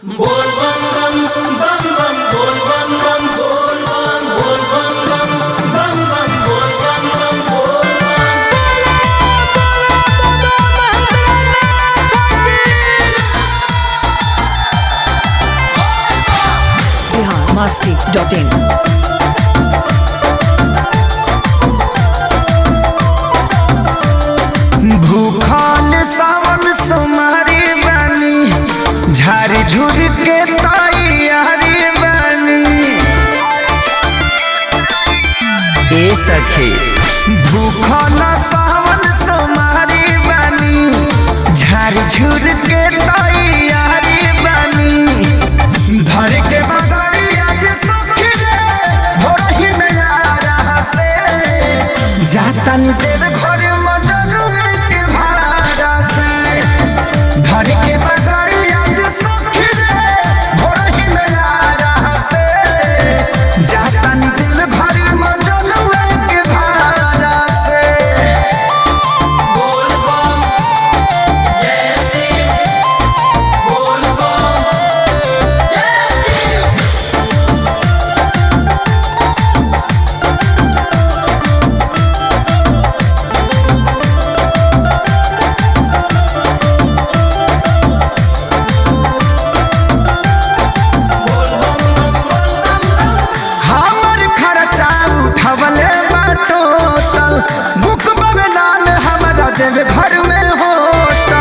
बोल बम बम बम बम बोल बम बम बोल बम बोल बम बम बम बम बोल बम बम बोल बम biharmasti.in भूखल सावन सोमारी बानी झारी झुर के तैयारी बानी ए सखी भूखल सावन सोमारी बानी झारी झुर के तैयारी बानी धर के बगड़ी आज सखी रे भोरही में आ रहा से जाता नी देव घर मजनू के भाड़ा से धर के बगड़ी आज सखी रे भोरही में आ रहा से जाता नी देव घर मजनू के भाड़ा से बोल बम जय सिंह बोल बम जय सिंह हमर खर्चा उठवले बाटो तल बुक में नाम हमारा देवे घर में होता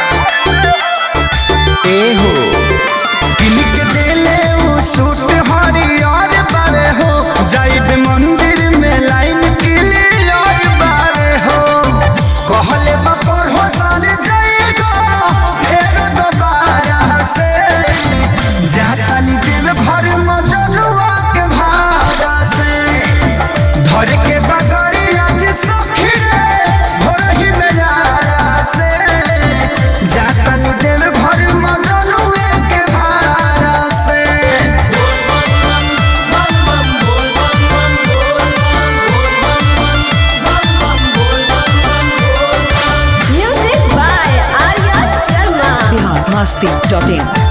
ए हो किलिक देले उ सूट हरियर बारे हो जाइब मंदिर में लाइन क्लियर बारे हो कहले बपर हो साल जाएगा फेर दोबारा से जाताली देव घर मजनुआ के भाड़ा से धर के बगड़ी आज सखी रे भोरही में यारा से जाताली देव घर मजनुआ के भाड़ा से बम बम बोल बम बम बोल बम बोल बम बम बम बोल बम बम बोल बम Music by Arya Sharma. biharmasti.in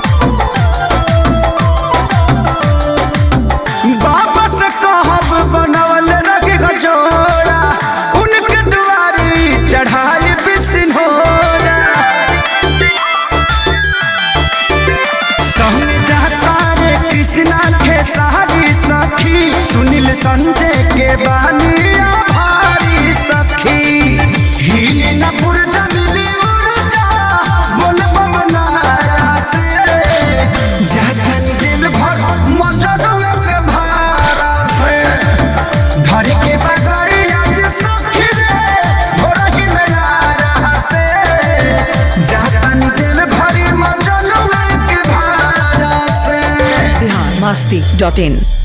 वापस कहब बनवल रग गजोड़ा उनके दुआरी चढ़ाई बिसिनोरा संग जाता रे कृष्णा के सारी सखी सुनील संजय के बानिया भारी सखी हिले न पुरजा मिली उर्जा बोल बमनारा से जातनी दिल भर मजदुआ के भारा से धर के बगड़ी आज सखी रे भोरही में आ रहा से जातनी दिल भरी मजदुआ के भारा से biharmasti.in